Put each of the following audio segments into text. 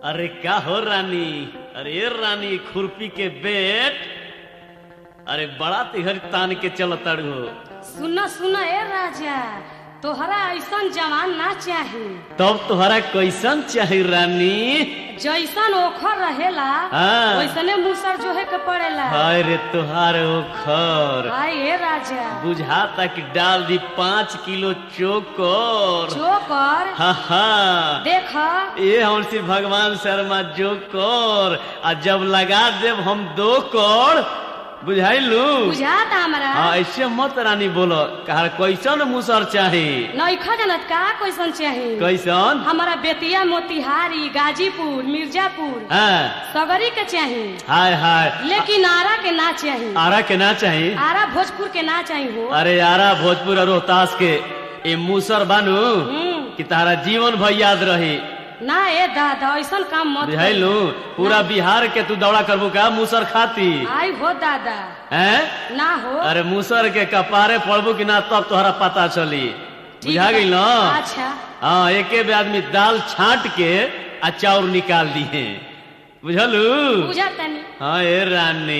अरे क्या हो रानी अरे रानी खुरपी के बेट अरे बड़ा तिहर तान के चल तड़ू सुन सुन ए राजा तोहरा ऐसन जवान ना चाही तब तोहरा कैसन चाही रानी जैसन ओखर रहेला हाँ। वैसने मुसर जोहे के पड़ेला हाय रे तोहार ओखर हाय ए राजा बुझाता कि डाल दी पाँच किलो चोकर चोकर हा हा देख ये हम श्री भगवान शर्मा जो कर आ जब लगा देव हम दो कर बुझाइलू बुझात हमरा हाँ ऐसे मत रानी बोलो कहा कैसन मुसर चाही नैखा जानत का कैसन चाही कैसन हमारा बेतिया मोतिहारी गाजीपुर मिर्जापुर हाँ सगरी के चाही हाय हाय लेकिन आरा के ना चाही आरा के ना चाही आरा भोजपुर के ना चाही हो अरे आरा भोजपुर और रोहतास के ये मुसर बानू हम्म, कि तारा जीवन भर याद रही ना ए दादा ऐसन काम मत करी। बुझाइलू पूरा बिहार के तू दौड़ा करबू का मुसर खाती आई हो दादा हैं ना हो अरे मुसर के कपारे पड़बू कि ना तब तोहरा पता चली ठीक बुझा बा। गई ना अच्छा हाँ एके बे आदमी दाल छाट के आ चाउर निकाल दिए बुझलू बुझा तनी हाँ ए रानी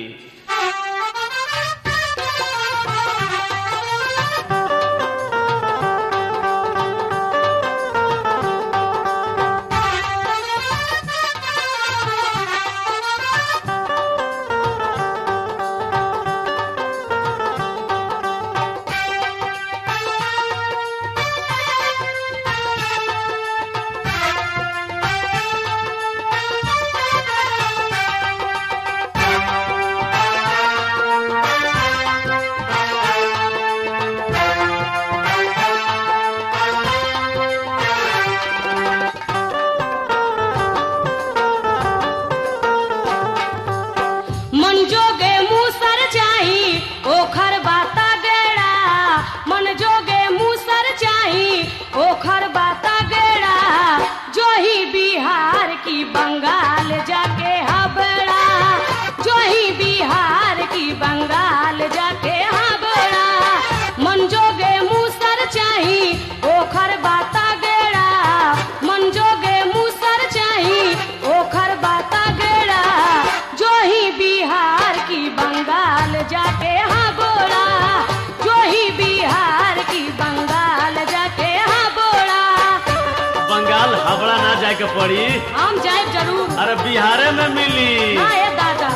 मन जोगे मुसर चाही ओखर बाता गेड़ा मन जोगे मुसर चाही ओखर बाता गेड़ा जो ही बिहार की बंगाल जाके हबड़ा जो ही बिहार की बंगाल जाके हबड़ा मन जोगे मुसर चाही ओखर बाता गेड़ा मन जोगे मुसर चाही ओखर बाता गेड़ा जो ही बिहार की बंगाल जाके हाँ बोला जो ही बिहार की बंगाल जाके हाँ बोला बंगाल हबड़ा ना जाए के पड़ी हम जाए जरूर अरे बिहारे में मिली हाँ ये दादा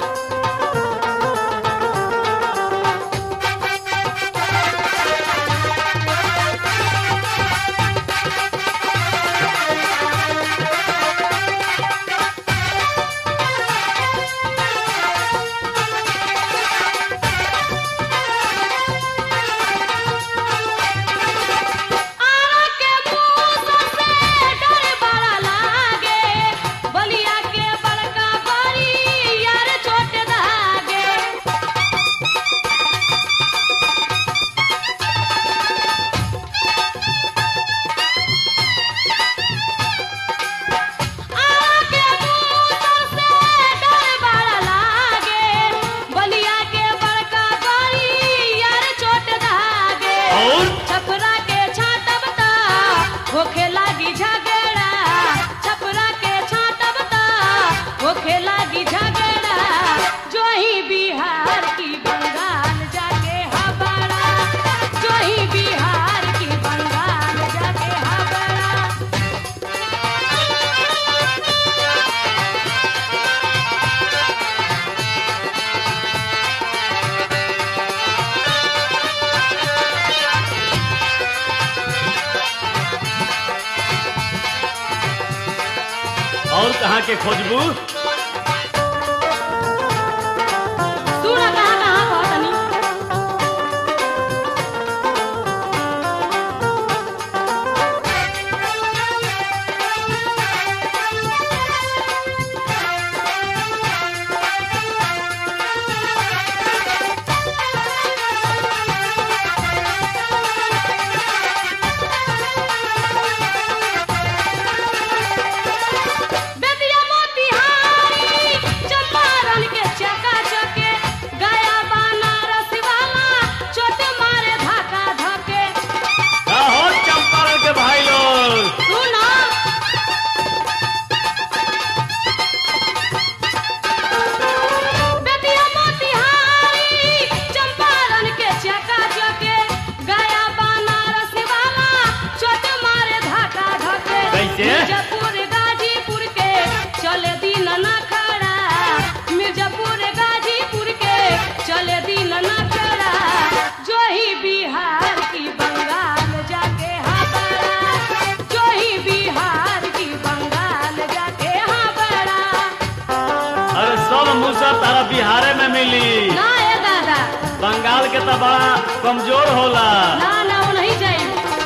आरा के मुंह से डर बड़ा लागे बलिया के बड़का बड़ी यार छोट धागे आरा के मुंह से डर बड़ा लागे बलिया के बड़का बड़ी यार छोट धागे और छपरा के छाटब ता होखे लागी झगड़ा छपरा के छाटब ता होखे लागी झगड़ा जो ही बिहार की बंगाल जाके हबड़ा जो ही बिहार की बंगाल जाके हबड़ा और कहाँ के खोजबू सूरा कहाँ कहाँ हो तनी बेतिया मोतिहारी बिहारे में मिली ना ए दादा बंगाल के तो बड़ा कमजोर होला ना ना वो नहीं जाई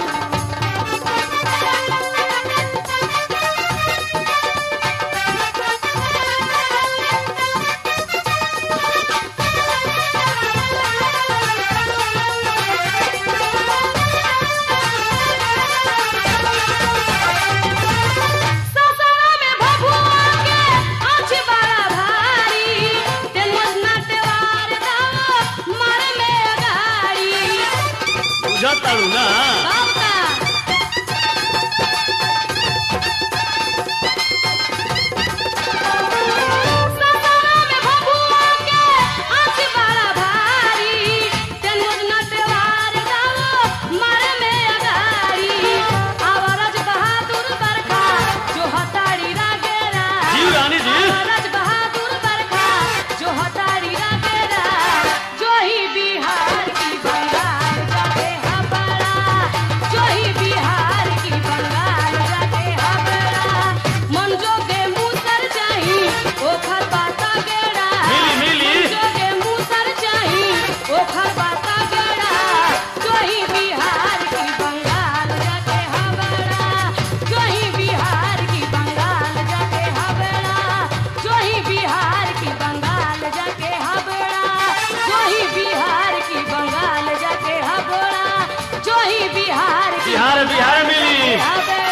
ससुरा में भभुआ के आँच बड़ा भारी, तेलुस नाट्यवार दाव मारे में अगाड़ी। बुझत तारू ना बाबा, ससुरा में भभुआ के आँच बड़ा भारी, तेलुस नाट्यवार दाव मारे में अगाड़ी। आवारज बहादुर बरखा, जो हताड़ी रागेरा। जी रानी जी रज बहादुर बरखा जो हतारी रागेरा जो ही बिहार की बंगाल जाके हबड़ा जो ही बिहार की बंगाल जाके हबड़ा मन जोगे मूसर चाही ओखर बाता गेड़ा मिली, मिली। मन जोगे मूसर चाही ओखर बाता गेड़ा जो ही बिहार की बंगाल जाके हबड़ा जो ही बिहार की बंगाल जाके हबड़ा जो ही बिहार की बंगाल जाके हबड़ा जो ही बिहार की बंगाल जाके हबड़ा जो ही बिहार की बिहार बिहार मिली हबड़ा